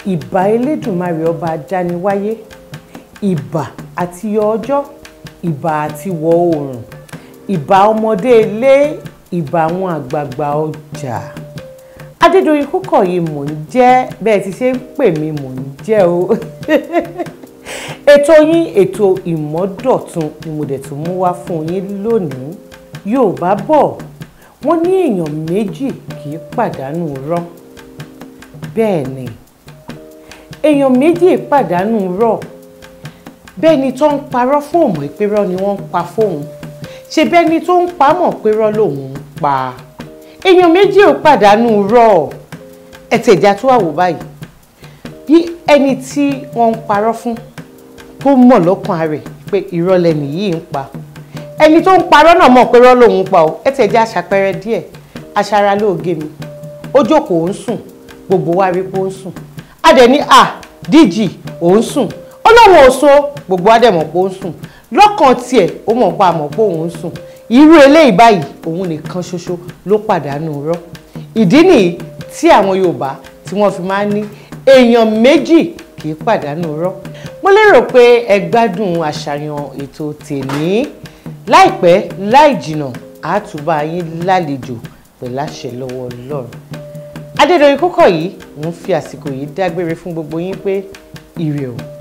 ìbà elédùnmarè ọba ajániwáyé ìbà àti yọ ọjọ́ ìbà àti wọ oòrùn ìbà ọmọdé ilé ìbà àwọn àgbààgbà ọjà adédọ̀yìn Kúkọ̀yí mò ń jẹ́ bẹ́ẹ̀ ti ṣe ń pè mí mò ń jẹ́ o ètò yín ètò ìmọ́dọ̀tun ni mo dẹ̀ tún mú wá fún yín lónìí Yorùbá bọ̀ wọ́n ní èèyàn méjì kì í pàdánù rọ́ bẹ́ẹ̀ ni èèyàn méjì pàdánù rọ́ bẹ́ẹ̀ ni tó ń parọ́ fún òmò ìpérọ́ ni wọ́n ń pa fóun ṣe bẹ́ẹ̀ ni tó ń pa mọ̀ pérọ́ lòun ń pa èèyàn méjì ò pàdánù rọ́ ẹ̀tẹ̀ ìjà tó wà wò báyìí bí ẹni tí wọ́n ń parọ́ fún tó mọ̀ lọ́kàn rẹ̀ pé irọ́ lẹni yìí ń pa ẹni tó ń parọ́ náà mọ̀ pérọ́ lòun ń pa o ẹ̀tẹ̀ ìjà aṣàpẹrẹ díẹ̀ aṣara lóògé mi ó jókòó ń sùn gbogbo wa rí pé ó ń sùn a dẹ̀ ní à díjì ò ń sùn ọlọ́run ò so gbogbo wa dẹ̀ mọ̀ pé ó ń sùn lọ́kàn tiẹ̀ ó mọ̀ pa àmọ̀ pé òun ń sùn irú eléyìí báyìí òun nìkan ṣoṣo ló pàdánù rọ́ ìdí nìyí tí àwọn Yorùbá tí wọ́n fi máa ń ní èèyàn méjì kì í pàdánù rọ́ mo lérò pé ẹ gbádùn àṣàyàn ètò tèmi láìpẹ́ láì jìnà àátúbà yín lálejò pẹ̀lú àṣẹ lọ́wọ́ Ọlọ́run Adédoyin Kúkọ̀yí ń fi àsìkò yìí dágbére fún gbogbo yín pé ire o.